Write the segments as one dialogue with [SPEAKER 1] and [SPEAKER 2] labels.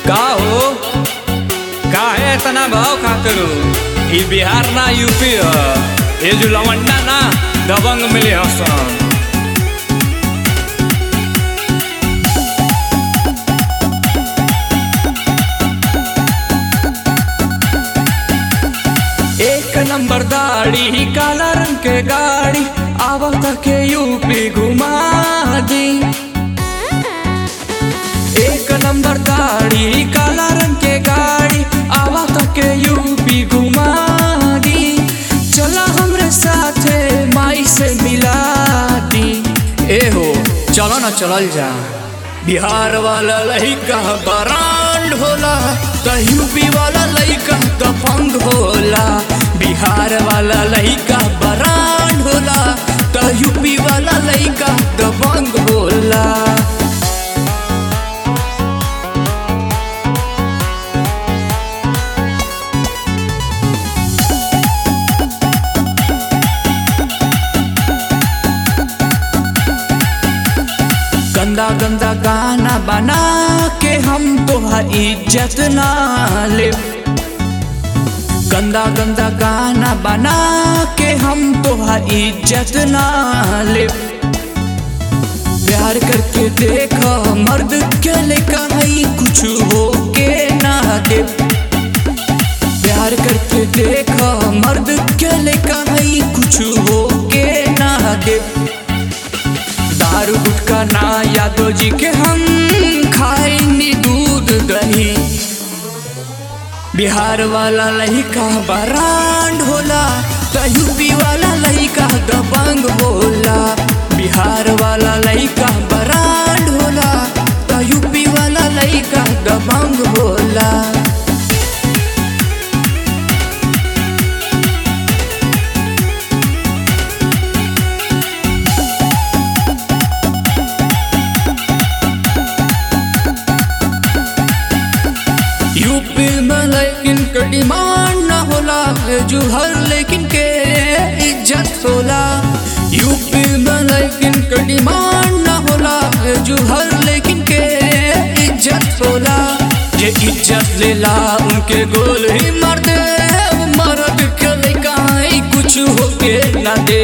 [SPEAKER 1] का हो काहे इतना भाव खातरू ई बिहार ना यूपी ह ये जो लवंडा ना दबंग मिले हसन एक नंबर दाढ़ी काला रंग के गाड़ी आवत के यूपी घुमा दी एक नंबर दाढ़ी काला रंग के गाड़ी आवत के यूपी घुमा दी चला हमरे साथे माई से मिला दी ए हो चलो ना चलल जा बिहार वाला लइका बरांड होला त यूपी वाला लइका दबंग होला बिहार वाला लइका बरांड होला त यूपी वाला लइका दबंग होला गंदा गंदा गाना बना के हम तो इज्जत ना ले गंदा गंदा गाना बना के हम तो इज्जत ना ले प्यार करके देखो मर्द के लेकर ही कुछ हो के ना दे प्यार करके देखो मर्द के लेकर ही कुछ हो के ना दे दारू गुटका ना यादव जी के हम खाएंगे दूध दही बिहार वाला लड़का बरांड होला त यूपी वाला लड़का दबंग होला बिहार वाला लड़का बरांड होला त यूपी वाला लड़का दबंग होला यूपी में लेकिन के डिमांड न होला जो हर लेकिन के इज्जत होला यूपी में लेकिन के डिमांड न होला जो हर लेकिन के इज्जत होला ये इज्जत लेला उनके गोल ही मार दे वो मर्द के लेका ही कुछ होके ना दे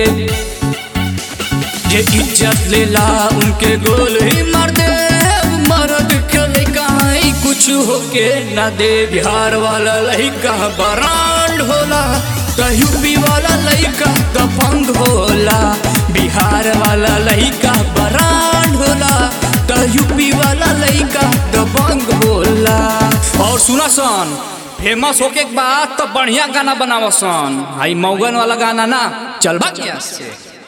[SPEAKER 1] ये इज्जत लेला उनके गोल ही मार दे वो मर्द के लेका ही कुछ होके ना दे बिहार वाला लड़का बरांड होला त यूपी वाला लड़का दबंग होला बिहार वाला लड़का बरांड होला त यूपी वाला लड़का दबंग होला और सुना सन फेमस होके के बाद तो बढ़िया गाना बनावसन हाई मौगन वाला गाना ना चल बा से